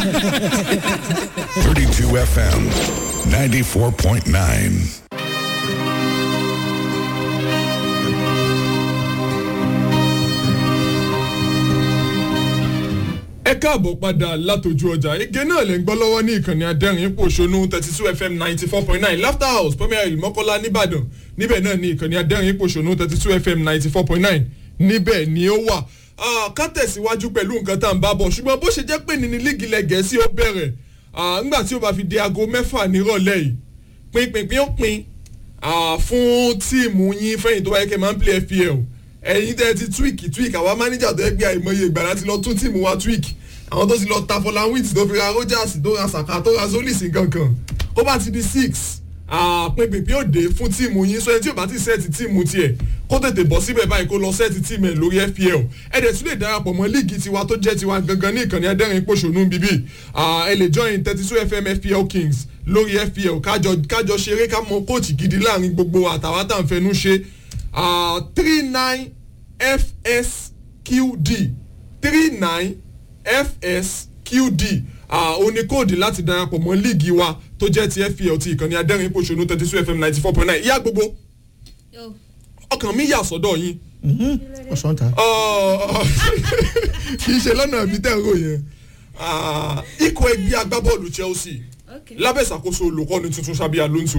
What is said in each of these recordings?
32 FM, 94.9. ẹ káàbọ̀ padà látọjú ọjà ege náà lè ń gbọ́ lọ́wọ́ ní ìkànnì adẹ́rìn pòṣónú thirty two fm ninety four point nine laughter house premier hill mọ́kọ́lá nìbàdàn níbẹ̀ náà ní ìkànnì adẹ́rìn pòṣónú thirty two fm ninety four point nine níbẹ̀ ni ó wà ká tẹ̀síwájú pẹ̀lú nǹkan tá à ń bá bọ̀ ṣùgbọ́n bó ṣe jẹ́ pé ní ní líìgì ilẹ̀ gẹ̀ẹ́sì ó bẹ̀rẹ̀ ńgbà tí ó bá fi di aago mẹ́fà nírọ̀lẹ́ yìí pinpin ó pin fún tíìmù yín fẹ́yìn tó wáyé kẹ́ máa ń play fpl ẹ̀yin tẹ́ ti tweak tweak àwa manager tó yẹ gbé àìmọye ìgbà láti lọ tún tíìmù wa tweak àwọn tó ti lọ ta fọláwìtì tó fi ra rogers tó ra saka tó ra zolis nkankan ó bá ti di six pinpin ó dé fún tíìmù yín sọ ẹni tí ò bá ti sẹ́ẹ̀tì tíìmù tiẹ̀ kó tètè bọ̀ síbẹ̀ báyìí kó lọ sẹ́ẹ̀tì tíìmù ẹ̀ lórí fpl ẹ dẹ̀ tún lè darapọ̀ mọ́ líìgì tiwa tó jẹ́ tiwa gangan ní ìkànnì adẹ́rìn pòṣónú bíbí ẹ lè join thirty two fm fpl kings lórí fpl kájọ kájọ ṣeré ká mọ kóòtù gidi láàrin gbogbo àtàwọn tá à ń fẹnu ṣe three nine fsqd three nine fsqd ó ní kóòdì láti darapọ̀ mọ́ líìgì wa tó jẹ́ ti fpl ti ìkànnì adẹ́rìn pòṣónú thirty two fm ninety four point nine ìyá gbogbo ọkàn mi yà sọ́dọ̀ yín. ọ̀sán ta. kì í ṣe lọ́nà ibi tẹ́ ń rò yẹn ikọ̀ ẹgbẹ́ agbábọ́ọ̀lù chelsea lábẹ́ ìṣàkóso olùkọ́ni tuntun sábẹ́ alonso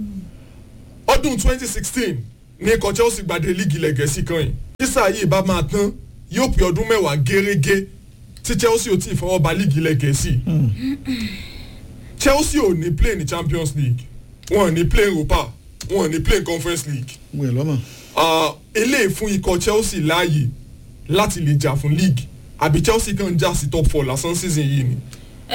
ọdún twenty sixteen ní ikọ̀ chelsea gbàdé líìgì lẹ́gẹ̀ẹ́sì kan yìí sísá yìí bá máa tán yóò pé ọdún mẹ́wàá gẹ́rẹ́gẹ́ tí chelsea ò tí ì fọwọ́ ba líìgì lẹ́gẹ̀ẹ́sì chelsea ò ní play ní champions league wọn ò ní play europa wọn ò ní play conference league wẹ̀ lọ́mọ. eléyìí fún ikọ̀ chelsea láàyè láti lè jà fún league àbí chelsea kàn ń jà sí top four lásán season yìí ni.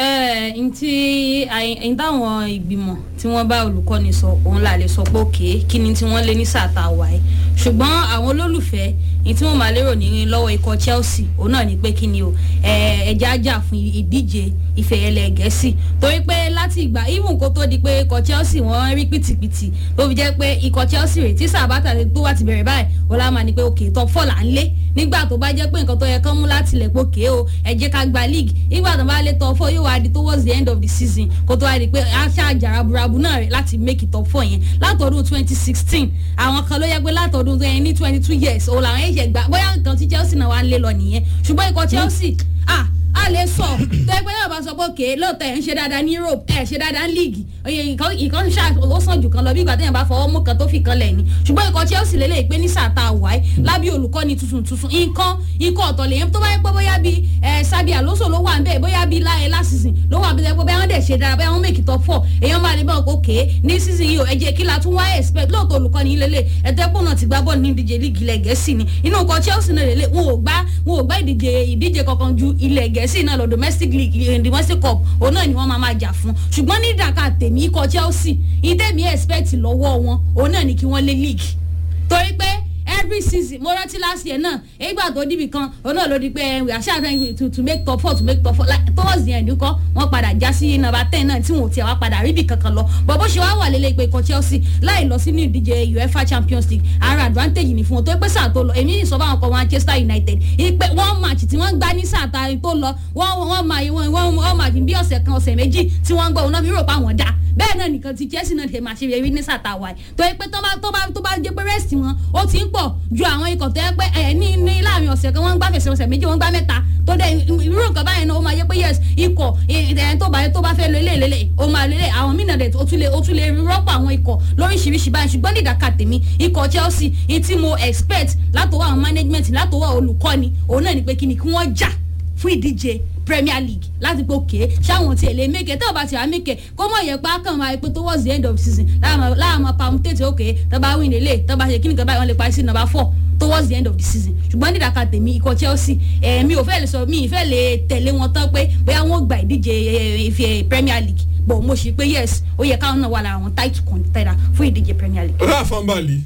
ẹ ẹ ntí ẹyin táwọn ìgbìmọ̀ tí wọ́n bá olùkọ́ni sọ òun là lè sọ pé òkè kí ni tí wọ́n lé ní sàtà wáyé ṣùgbọ́n àwọn olólùfẹ́ ní tí wọ́n máa lérò ní lọ́wọ́ ikọ̀ chelsea òun náà ni pé kí ni o ẹ̀jẹ̀ ajá fún ìdíje ìfẹ̀yẹlẹ̀ gẹ̀ẹ́sì torí pé láti ìgbà even kó tó di pé ikọ̀ chelsea wọ́n rí pìtìpìtì tó fi jẹ́ pé ikọ̀ chelsea rè tí sàbátà tó wà ti bẹ̀rẹ̀ báyìí ó lá máa ní pé òkè top four là ń lé nígbà tó bá jẹ́ pé nǹkan tó yẹ kán mú láti lẹ̀ pé òkè o ẹ jẹ́ ká gba league nígbà tó bá lé top four yóò wá di towards the end of the season kó tó wá di pé aṣá àjàràbùràbù náà rẹ̀ láti make it top four yẹn látọdún twenty sixteen àwọn kan ló yẹ pé látọdún tó yẹn ní twenty two years òun làwọn ẹ̀ṣẹ̀ gbà bóyá nǹkan tí chelsea náà wá ń lé lọ nìyẹn ṣùgbọ́n ikọ̀ chelsea ah a lè sọ tó ẹgbẹ́ náà bá sọ pé òkè lóòótọ́ ẹ̀ ń ṣe dáadáa ní europe ẹ̀ ṣe dáadáa ní league oye ìkan ṣá ó sàn jù kan lọ bí ìgbà téèyàn bá fọwọ́ mú kan tó fi kan lẹ̀ ni ṣùgbọ́n ikọ̀ chelsea lélẹ̀ pé ní sàtà wáyé lábí olùkọ́ni tuntun tuntun nǹkan ikọ̀ ọ̀tọ̀ lèyẹn tó bá yẹ pé bóyá bí sábì àlóso ló wà nbẹ bóyá bí láyé lásìsìn ló wà bí bóyá wọn dẹ̀ ṣe dára bóyá wọn mèkì top four èèyàn máa lè bá òkè òkè ní season yìí o ẹ jẹ́ kí la tún wá expect lóòótọ́ olùkọ́ni lélẹ̀ ẹ̀tẹ́pọ̀ náà ti gbá bọ́ọ̀lù ní ìdíje líìgì ilẹ̀ gẹ̀ẹ́sì ni inú ikọ̀ chelsea náà lélẹ̀ wọn ò gbá wọn ò gbá ìdíje ìdíje kankan ju ilẹ̀ gẹ̀ẹ́sì náà lọ domestic league domestic cup òun náà ni wọ́n máa máa jà fún ṣùgbọ́n ní ìdàkà tèmi ikọ̀ chelsea ìtẹ̀mí expect lọ́wọ́ wọn òun náà ni kí wọ́n lé league torí pé every season mo rántí last year náà ìgbà tó dìbì kan òun náà ló di pé we are trying to to make top four to make top four like towards the end kọ́ wọ́n padà já sí number ten náà tí wọn ò tiẹ̀ wá padà ríbi kankan lọ bọ̀ bó ṣe wá wà lélẹ̀ pé ikọ̀ chelsea láì lọ sínú ìdíje uefa champions league ara advantage ni fún wọn tó pé sáà tó lọ èmi sọ fáwọn ọkọ̀ manchester united ìpè wọ́n match tí wọ́n gbá ní sáà ta tó lọ wọ́n wọ́n máa wọ́n wọ́n match bí ọ̀sẹ̀ kan ọ̀sẹ̀ méjì tí wọ́n gbọ́ òun náà fi rò pa àwọn dá bẹ́ẹ̀ náà nìkan ti chelsea náà ṣe máa ṣe eré ní sàtà wáyé tó yẹ pé tó bá tó bá tó bá jẹ́ pé rest wọn ó ti ń pọ̀ ju àwọn ikọ̀ tó yẹ pé ẹ̀ ní ní láàrin ọ̀sẹ̀ kan wọ́n ń gbá fẹsẹ̀ ọ̀sẹ̀ méjì wọ́n ń gbá mẹ́ta tó dé irú nǹkan báyẹn náà ó máa yẹ pé yes ikọ̀ ẹ̀ tó bá tó bá fẹ́ lo ilé ìlélẹ̀ ó máa lo ilé àwọn mí náà dẹ̀ ó tún lè ó tún lè rọ́pò àwọn ikọ̀ lóríṣiríṣi báyìí ṣùgbọ́n ní ìdàkà tèmi ikọ̀ chelsea ní tí mo expect látọwọ́ àwọn management látọwọ́ olùkọ́ni òun náà ni pé kí ni kí wọ́n jà fún ìdíje premier league láti pé òkè ṣáwọn tiẹ̀ lè mẹ́kẹ̀ tẹ́ ò bá ti wá mẹ́kẹ̀ kó mọ̀ yẹ pé akàn máa pé towards the end of the season láàmú pàmùtẹ́tì òkè tọ́ba win lélẹ̀ tọ́ba ṣe kíni kan báyìí wọ́n lè parí sí number four towards the end of the season ṣùgbọ́n nídàkà tèmi ikọ̀ chelsea ẹ̀ẹ́mi ò fẹ́ lè sọ mi ì fẹ́ lè tẹ̀lé wọn tán pé bóyá wọ́n gba ìdíje ife premier league bọ̀ mo ṣe pé yes ó yẹ káwọn náà wà lára àwọn tight contender fún ìdíje premier league. ráfà mbàlì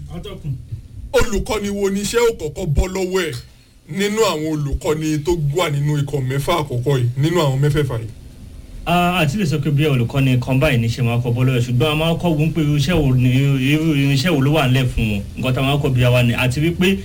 olùkọ́ni wo ni iṣẹ́ ò kọ́kọ́ bọ́ lọ́wọ́ ẹ̀ nínú àwọn olùkọ́ni tó wà nínú ikọ̀ mẹ́fà àkọ́kọ́ yìí nínú àwọn mẹ́fẹ̀ẹ̀fà yìí. àti lè sọ pé bí olùkọ́ni kan báyìí ní ṣe máa kọ bọ́ọ̀lù rẹ̀ ṣùgbọ́n a máa kọ́ wọ́n pé iṣẹ́ wo ni irú irinṣẹ́ wo ló wà nílẹ̀ fún wọn nǹkan tá a máa kọ́ bí wa ni àti wípé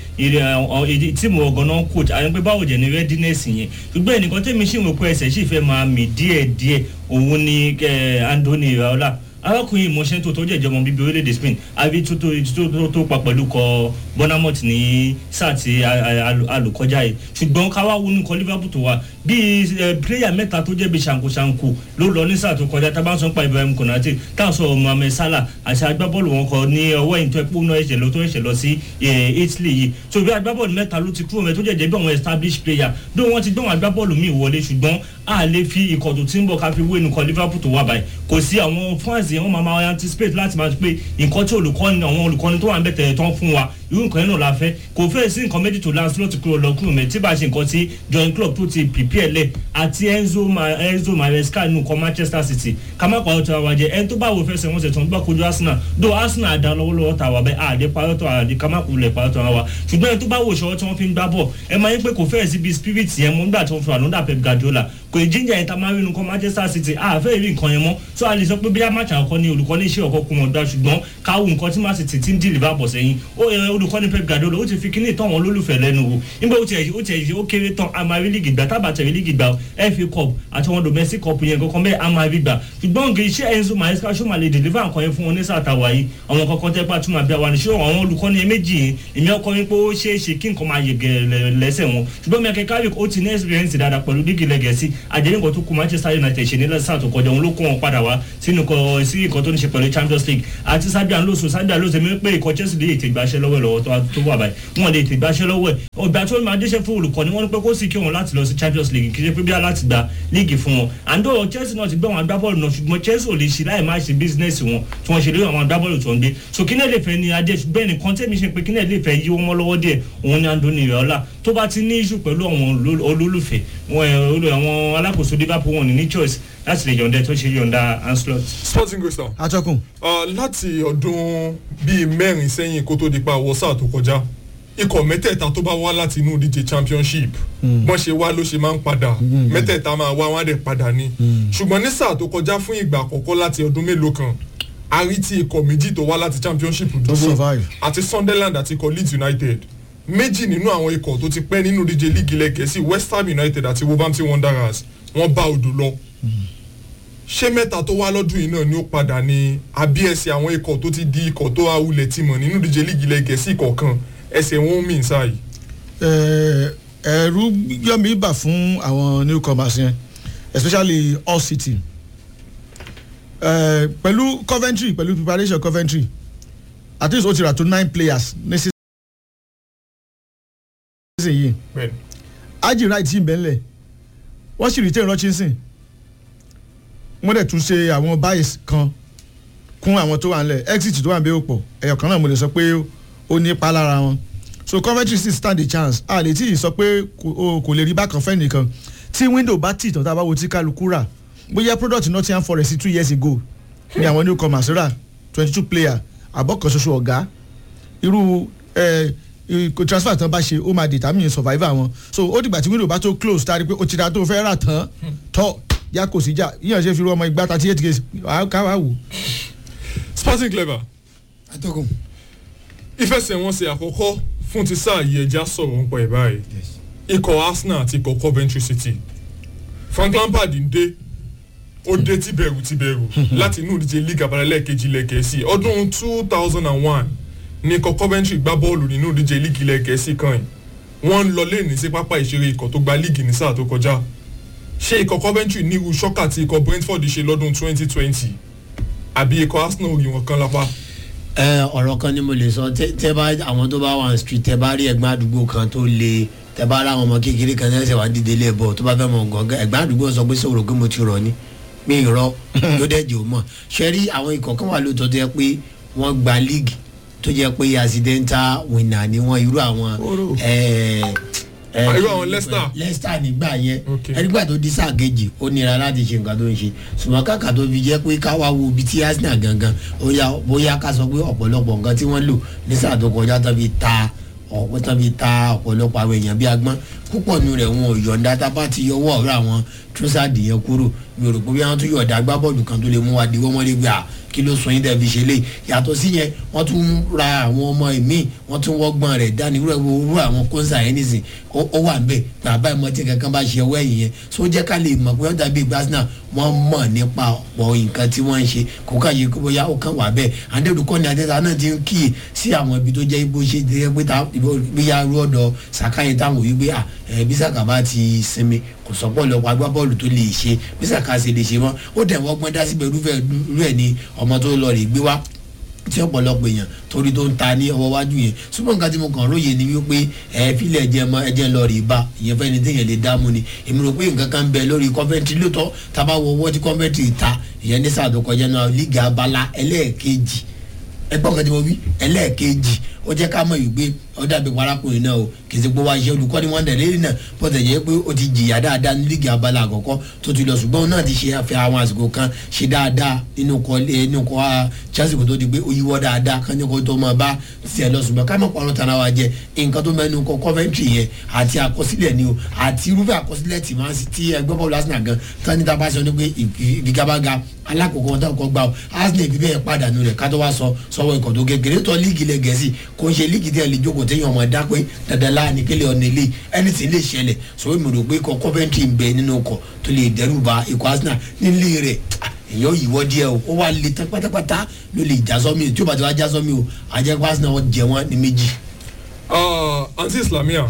tíìmù ọ̀gán náà coach àti pé báwo jẹ́ ní readiness yẹn ṣùgbọ́n ẹnìkan tẹ́mi ṣì ń wò pé ẹsẹ̀ sì fẹ́ máa mì díẹ̀díẹ̀ òun ni Anthony Raola arákùnrin ìmọ̀ṣẹ́ tó tó jẹ́jẹ́ ọmọ bíbí orílẹ̀-èdè Spain àbí tó tó tó tó pa pẹ̀lú kọ Bournemouth ní sáà tí alùkọjá yìí ṣùgbọ́n káwá wọnú kọ Liverpool tó wà bíi pílẹ́yà mẹ́ta tó jẹ́ bíi ṣàǹkóṣàǹkó ló lọ ní sáà tó kọjá tá a bá ń sọ pa Ibrahim Konate tá a sọ Mohamed Salah àti agbábọ́ọ̀lù wọn kọ ní ọwọ́ ẹ̀yìn tó ẹ̀pọ̀ náà ẹ̀ṣẹ̀ lọ tó ẹ̀ṣẹ̀ lọ sí Italy yìí so bí agbábọ́ọ̀lù mẹ́ta ló ti kúrò mẹ́ tó jẹ́jẹ́ bí àwọn established player bí wọ́n ti gbé wọn agbábọ́ọ̀lù míì wọlé ṣùgbọ́n a lè fi ikọ̀ tó ti ń bọ̀ ká fi wé nìkan Liverpool tó wà báyìí kò sí àwọn fans yẹn wọ́n máa máa anticipate láti máa pé nǹkan tí olùkọ́ni àwọn olùkọ́ni tó wà ń bẹ̀ tẹ̀ tán fún wa irú nǹkan yẹn náà la fẹ́ kò fẹ́ sí nǹkan méjì tó Lancelot kúrò lọ kúrò mẹ́ tí bá ṣe nǹkan tí join club tó ti prepare lẹ̀ àti Enzo Enzo Maresca nù kọ́ Manchester City ká má pàrọ̀ tó àwọn jẹ ẹni tó bá wò fẹsẹ̀ wọn ṣe tó ń gbà kojú Arsenal do Arsenal àdá lọ́wọ́lọ́wọ́ tà wà bẹ́ẹ̀ àdé parọ́ tó àdé ká má kulẹ̀ parọ́ tó wa ṣùgbọ́n ẹni tó bá wò ṣọwọ́ tí wọ́n fi ń gbá bọ̀ ẹ máa ń pẹ́ kò fẹ́ẹ̀ sí bí spirit yẹn mọ́ nígbà tí wọ́n fi wà lọ́dà Pep Guardiola kò jíjà yẹn ta máa rí nǹkan Manchester City àfẹ́ ìrí nǹkan yẹn mọ́ so a lè sọ pé bí a máa ṣàkọ́ ni olùkọ́ni iṣẹ́ ọkọ̀ kún wọn gbà ṣùgbọ́n káwù nǹkan tí Man City ti ń dì Liverpool sẹ́yìn olùkọ́ni Pep Guardiola ó ti fi kíní ìtàn wọn lólùfẹ́ lẹ́nu wo nígbà ó tiẹ̀ ó tiẹ̀ ó kéré tán a máa rí líìgì gbà tábà tẹ̀rí líìgì gbà FA Cup àti wọn domestic cup yẹn kankan bẹ́ẹ̀ a máa rí gbà ṣùgbọ́n nǹkan iṣẹ́ Enzo Maresca ṣó máa lè deliver nǹkan yẹn fún wọn ní sàtàwá yìí àwọn kankan tẹ́ pàtó máa bí wa ní ṣé àwọn olùkọ́ni méjì yìí èmi ọkọ yín pé ó ṣeé ṣe kí nǹkan máa yege lẹ́sẹ̀ wọn ṣùgbọ́n Mikel Carrick ó ti ní experience dáadáa pẹ̀lú líìgì lẹ́gẹ̀ẹ́sì àjẹyìn nǹkan tó kù Manchester United ṣe nílẹ̀ sáà tó kọjá òun ló kó wọn padà wá sínú kọ sí nǹkan tó ní ṣe pẹ̀lú Champions League àti Sadio Alonso Sadio Alonso mi pé ikọ̀ Chelsea lè tè gbàṣẹ́ lọ́wọ́ lọ́wọ́ tó wà báyìí wọn lè tè gbàṣẹ́ lọ́wọ́ ẹ̀ ọgbà tó máa déṣẹ́ fún olùkọ́ni wọn ní pé kó sì kí wọn láti lọ sí Champions League kì í ṣe pé bí a láti gba líìgì fún wọn àǹdó Chelsea náà ti gbé wọn agbábọ́ọ̀lù náà ṣùgbọ́n Chelsea ò lè ṣe láì má ṣe bísínẹ́sì wọn tí wọ́n ṣe lórí àwọn agbábọ́ọ̀lù tó ń gbé so kí náà lè fẹ́ ni adé ṣùgbọ́n ẹnìkan tẹ́mi ṣe pé kí náà lè fẹ́ yí wọn lọ́wọ́ díẹ̀ òun ni Anthony Raola tó bá ti ní iṣu pẹ̀lú àwọn olólùfẹ́ àwọn alákòóso Liverpool wọn ní ní choice láti lè yọ̀ǹda tó ṣe yọ̀ǹda Ancelot. sporting crystal. atọ́kùn. láti ọdún bíi mẹ́rin sẹ́yìn kó tó di pa àwọ̀ sáà tó kọjá ikọ̀ mẹ́tẹ̀ẹ̀ta tó bá wá láti inú ìdíje championship wọ́n ṣe wá ló ṣe máa ń padà mẹ́tẹ̀ẹ̀ta máa wá wọ́n á dẹ̀ padà ní. ṣùgbọ́n ní sáà tó kọjá fún ìgbà àkọ́kọ́ láti ọdún mélòó kan a rí tí ikọ̀ méjì tó wá láti championship dúró àti Sunderland àti ikọ̀ Leeds United méjì nínú àwọn ikọ̀ tó ti pẹ́ nínú ìdíje líìgì ilẹ̀ Gẹ̀ẹ́sì West Ham United àti Wolverhampton Wanderers wọ́n bá odò lọ ṣé mẹ́ta tó wá lọ́dún yìí náà ni ó padà ní àbí ẹsẹ̀ àwọn ikọ̀ tó ti di ikọ̀ tó awulẹ̀ ti mọ̀ nínú ìdíje líìgì ilẹ̀ Gẹ̀ẹ́sì kọ̀ọ̀kan ẹsẹ̀ wọn ń mìn sáàyè. ẹ̀rù yọmi bà fún àwọn newcomers yẹn especially Hull City pẹ̀lú Coventry pẹ̀lú preparation Coventry at least ó ti rà tó nine players ní season yìí Aji Wright yìí bẹ́ẹ̀ wọ́n sì retain Hutchinson wọ́n dẹ̀ tún ṣe àwọn bias kan kún àwọn tó wà nílẹ̀ exit tó wà níbẹ̀ ó pọ̀ ẹ̀yọ̀ kan náà mo lè sọ pé ó ní ipa lára wọn so Coventry still stand a chance a lè tí ì sọ pé kò lè rí bákan fẹ́ nìkan tí window bá tì tán tá a bá wo tí kálukú rà bóyá product Nottingham Forest two years ago ni àwọn newcomers rà twenty two player àbọ̀ kan ṣoṣo ọ̀gá irú transfer tán bá ṣe ó máa determine survivor wọn so ó dìgbà tí window bá tó close tá a rí pé ó ti ra tó fẹ́ rà tán tọ́ ya kò sí jà yíyan ṣe fi ru ọmọ igba thirty eight games ká wá wò. sporting clever. atọ́kùn. ìfẹsẹ̀wọnsẹ̀ àkọ́kọ́ fún ti sáà yìí ẹja sọ̀rọ̀ ń pọ̀ ẹ̀ báyìí ikọ̀ Arsenal àti ikọ̀ Coventry City Frank Lampard ń dé ó dé tìbẹ̀rù tìbẹ̀rù láti inú ìdíje league abalẹ̀ kejì ilẹ̀ Gẹ̀ẹ́sì ọdún two thousand and one ní ikọ̀ Coventry gbá bọ́ọ̀lù nínú ìdíje league ilẹ̀ Gẹ̀ẹ́sì kan yìí wọ́n ń lọ lẹ́ẹ̀ní sí pápá ìṣeré ikọ̀ tó gba league ní sáà tó kọjá ṣé ikọ̀ Coventry nírú ṣọ́kà tí ikọ̀ Brentford ṣe lọ́dún twenty twenty àbí ikọ̀ Arsenal rí wọn kan lápá. ẹ ọ̀rọ̀ kan ni mo lè sọ tẹ́ bá àwọn tó bá wà ní street tẹ́ bá rí ẹ̀gbọ́n àdúgbò kan tó le tẹ́ bá rá àwọn ọmọ kékeré kan tẹ́ ṣe wá dìde ilé bọ̀ tó bá fẹ́ mọ̀ gàngán ẹ̀gbọ́n àdúgbò sọ pé sọ̀rọ̀ pé mo ti rọ̀ ni mi ì rọ ló dẹ̀ jẹ́ o mọ̀ ṣe rí àwọn ikọ̀ kan wà lóòótọ́ tó yẹ pé wọ́n gba league tó jẹ́ pé accidental winner ni wọ́n irú àwọn irú àwọn Leicester. Leicester nígbà yẹn ẹnígbà tó di sáà kejì ó nira láti ṣe nǹkan tó ń ṣe ṣùgbọ́n kàkà tó fi jẹ́ pé káwá wo ibi tí Arsenal gangan bóyá ká sọ pé ọ̀pọ̀lọpọ̀ nǹkan tí wọ́n lò ní sáà tó kọjá tó fi ta ọ̀pọ̀ tó fi ta ọ̀pọ̀lọpọ̀ àwọn èèyàn bí agbọ́n púpọ̀ nu rẹ̀ wọn ò yọ̀ǹda tá a bá ti yọwọ́ ọ̀rọ̀ àwọn trọ́sàdì yẹn kúrò mi ò rò pé bí wọ́n tún yọ̀ǹda agbábọ́ọ̀lù kan tó lè mú wa di wọ́n mọ́lẹ́ gbà kí ló sọ yín tẹ́ fi ṣe lé yàtọ̀ sí yẹn wọ́n tún ra àwọn ọmọ ìmíì wọ́n tún wọ́gbọ́n rẹ̀ dání wúrẹ́ wúrú àwọn kóńsà yẹn nìsín ó ó wà nbẹ bàbá ìmọ̀ tí kankan bá ṣe ọwọ́ ẹ̀yìn yẹn so jẹ́ ká lè mọ̀ pé wọ́n dàbí gbásínà wọ́n mọ̀ nípa ọ̀pọ̀ nǹkan tí wọ́n ń ṣe kó ká yẹ kó bóyá ó kàn wà bẹ́ẹ̀ àdéhùnkọ́ ni àtẹ́ta náà ti ń kíyè sí àwọn ibi tó jẹ́ ibo ṣe jẹ́ pé ta bóyá rú ọ̀dọ̀ sàkáyé táwọn òbí gbé à ẹ̀ bí sàkà bá ti sinmi kò sọ́pọ̀ lọ́pọ̀ agbábọ́ọ̀lù tó lè ṣe bí sàkà ṣe lè ṣe mọ́ ó dẹ̀ wọ́n gbọ́n dá síbẹ̀ rúfẹ́ rú ẹ̀ ni ọmọ tó lọ rè gbé wá tí ọ̀pọ̀lọpọ̀ èèyàn torí tó ń ta ní ọwọ́ wájú yẹn ṣùgbọ́n nǹkan tí mo kàn róye ni wípé ẹ fílẹ̀ ẹ̀jẹ̀ mọ ẹ̀jẹ̀ lọ rí bá ìyẹn fẹ́ ni téèyàn lè dáàmú ni èmi rò pé nǹkan kan ń bẹ lórí kọ́fẹ́ntì lóòótọ́ tá a bá wọ ọwọ́ tí kọ́fẹ́ntì ta ìyẹn ní sáà tó kọjá náà líga abala ẹlẹ́ẹ̀kejì ẹgbọ́n kan tí mo wí ẹlẹ́ẹ̀kejì ó jẹ́ ká mọ̀ yìí pé ó dàbí parakùnrin náà o kì í ṣe pé wá iṣẹ́ olùkọ́ni wọn dẹ̀ lẹ́yìn náà bọ́tẹ̀ jẹ́ pé ó ti jìyà dáadáa ní líìgì abala àkọ́kọ́ tó ti lọ ṣùgbọ́n òun náà ti ṣe àfẹ́ àwọn àsìkò kan ṣe dáadáa nínú kọ́ nínú kọ́ Chelsea kò tó di pé ó yíwọ́ dáadáa kán ní kó tó máa bá tiẹ̀ lọ ṣùgbọ́n ká mọ̀ pọ́nrọ́ tara wa jẹ nǹkan tó mẹ́nu kọ́ Coventry yẹn àti àkọsílẹ̀ ni o àti irúfẹ́ àkọsílẹ̀ tì máa ti ẹgbẹ́ bọ́ọ̀lù Arsenal gan tán ní tábà sọ ní pé ìfigagbága alákòókò wọn táwọn kọ gbà ó Arsenal ìbí bẹ́ẹ̀ pàdánù rẹ̀ ká tó wá sọ sọ́wọ́ ikọ̀ tó kékeré tó líìgì lẹ̀ gẹ̀ẹ́sì kò ń ṣe líìgì tí ẹ lè jókòó téèyàn ọmọ dá pé dandan láàánú kílẹ̀ ọ̀nà ilé ẹni tí lè ṣẹlẹ̀ sọ èmi rò pé ikọ̀ Coventry ń bẹ nínú ọkọ̀ tó lè dẹ́rù ba ikọ̀ Arsenal nílé rẹ̀ èèyàn yìíwọ́ díẹ̀ o ó wà lè tán pátápátá ló lè já sọ́mi tí ó bá ti wá já sọ́mi o àjẹpọ̀ Arsenal wọn jẹ wọn ní méjì. àǹtí islamia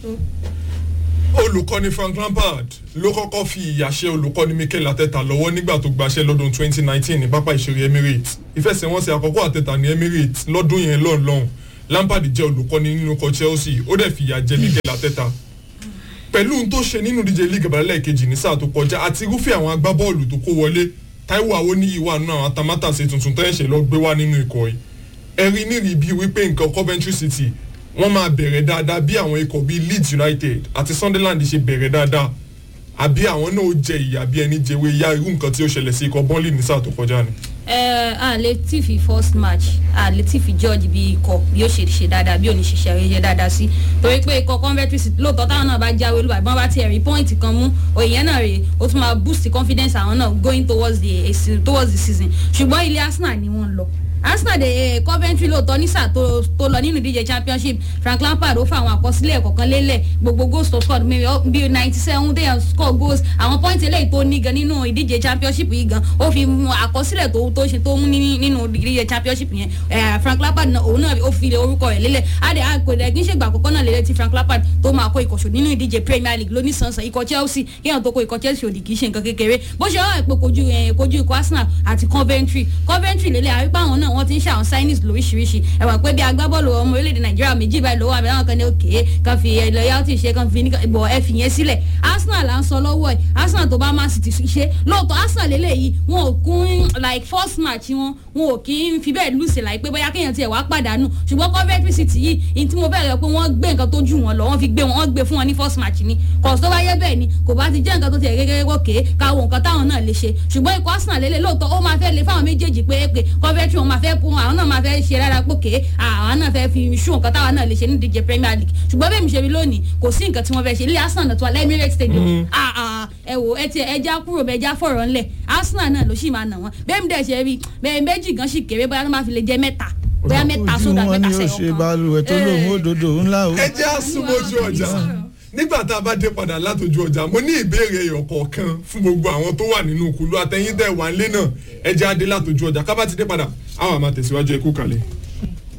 olùkọ́ni Frank Lampard ló kọ́kọ́ fi ìyàṣẹ́ olùkọ́ni Mikel Arteta lọ́wọ́ nígbà tó gbaṣẹ́ lọ́dún 2019 ní pápá ìṣeré Emirates ìfẹsẹ̀wọnsẹ̀ àkọ́kọ́ Arteta ní Emirates lọ́dún yẹn lọ́nlọ́hùn Lampard jẹ́ olùkọ́ni nínú ikọ̀ Chelsea ó dẹ̀ fìyà jẹ Mikel Arteta pẹ̀lú ohun tó ṣe nínú díje league abalẹ̀ kejì ní sáà tó kọjá àti irúfẹ́ àwọn agbábọ́ọ̀lù tó kó wọlé Táíwò Awoniyi wà nínú àwọn atamátàsé tuntun tó ẹ̀ṣẹ̀ lọ gbé wá nínú ikọ̀ yìí ẹ̀rí nírìí bíi wípé nǹkan Coventry City wọ́n máa bẹ̀rẹ̀ dáadáa bí àwọn ikọ̀ bíi Leeds United àti Sunderland ṣe bẹ̀rẹ̀ dáadáa àbí àwọn náà ó jẹ ìyà bí ẹni jẹwé ya irú nǹkan tí ó ṣẹlẹ̀ sí ikọ̀ Burnley ní sáà tó kọjá ni. ẹ a lè tí fi first match a lè tí fi George bí ikọ̀ bí ó ṣe ṣe dáadáa bí ò ní ṣiṣẹ́ rẹ̀ ṣe dáadáa sí torí pé ikọ̀ Coventry City lóòótọ́ táwọn náà bá jáwé olúwa ìbọn bá tiẹ̀ rí pọ́ìntì kan mú òyìn náà rèé ó tún máa boost confidence àwọn náà going towards the towards the season ṣùgbọ́n ilé Arsenal ni wọ́n lọ Arsenal de eh, Coventry lóòótọ́ ní sáà tó tó lọ nínú ìdíje championship Frank Lampard ó fa àwọn àkọsílẹ̀ kọ̀ọ̀kan lélẹ̀ gbogbo goals tó score bíi ninety seven dey score goals àwọn point eléyìí tó ní gan nínú ìdíje championship yìí gan ó fi mú àkọsílẹ̀ tó tó ṣe tó mú nínú ìdíje championship yẹn Frank Lampard náà òun náà ó fi orúkọ rẹ̀ lélẹ̀ adé àkọlẹ̀ kí n ṣègbà àkọ́kọ́ náà lélẹ̀ tí Frank Lampard tó máa kó ìkọ̀ṣọ́ nínú ìdíje Premier League lóní sànsàn ikọ̀ Chelsea kéèyàn tó kó ikọ̀ Chelsea òdì kì í ṣe nǹkan kékeré bó ṣe wà pé kojú kojú ikọ̀ Arsenal àti Coventry Coventry lélẹ̀ àrípá àwọn náà wọ́n ti ń ṣe àwọn sign tennis lóríṣiríṣi ẹ wà pé bí agbábọ́ọ̀lù ọmọ orílẹ̀-èdè nàìjíríà méjì báyìí lọ́wọ́ àbí àwọn kan ní òkè kan fi loyalty ṣe kan fi bọ̀ ẹ fi yẹn sílẹ̀ arsenal là ń sọ lọ́wọ́ ẹ̀ arsenal tó bá man city ṣe lóòótọ́ arsenal lélẹ́yìí wọn ò kún like first match wọn wọn ò kí ń fi bẹ́ẹ̀ lùsè láì pé bóyá kéèyàn tiẹ̀ wá pàdánù ṣùgbọ́n coventry city yìí ní tí mo bẹ̀rẹ̀ rẹ̀ pé wọ́n gbé nǹkan tó jù wọn lọ wọ́n fi gbé wọn wọ́n gbé fún wọn ní first match ni kò tó bá yẹ bẹ́ẹ̀ ni kò bá ti jẹ́ nǹkan tó tiẹ̀ gẹ́gẹ́ gòkè káwọn nǹkan táwọn náà lè ṣe ṣùgbọ́n ikọ̀ arsenal lélẹ̀ lóòótọ́ ó máa fẹ́ le fáwọn méjèèjì pé pé coventry wọn máa fẹ́ kún àwọn náà máa fẹ́ ṣe rárá pòkè àwọn náà fẹ́ fi ṣú nǹkan táwọn náà lè ṣe ní ìdíje premier league ṣùgbọ́n bẹ́ẹ̀ mi ṣe rí lónìí kò sí nǹkan tí wọ́n fẹ́ ṣe ilé arsenal náà tó wà lẹ́mírẹ́tì stadium ẹ wò ẹ tiẹ̀ ẹja kúrò bẹ́ẹ̀ já fọ̀rọ̀ ńlẹ̀ arsenal náà ló sì máa nà wọ́n bẹ́ẹ̀ mi dẹ̀ ṣe rí bẹ́ẹ̀ méjì gan sì kéré bóyá tó máa fi lè jẹ mẹ́ta bóyá mẹ́ta sódà mẹ́ta ojú wọn ni ó ṣe balùwẹ̀ tó lóun òdòdó ńlá o. ẹ jẹ́ àsùnmọ́jú ọjà nígbà tá a bá dé padà látòjú ọjà mo ní ìbéèrè ẹyọ kọ̀ọ̀kan fún gbogbo àwọn tó wà nínú kùlú àtẹ̀yìntẹ̀ wà ń lé náà ẹ jẹ́ adé látòjú ọjà ká bá ti dé padà àwọn àmà tẹ̀síwájú ẹ kú kalẹ̀.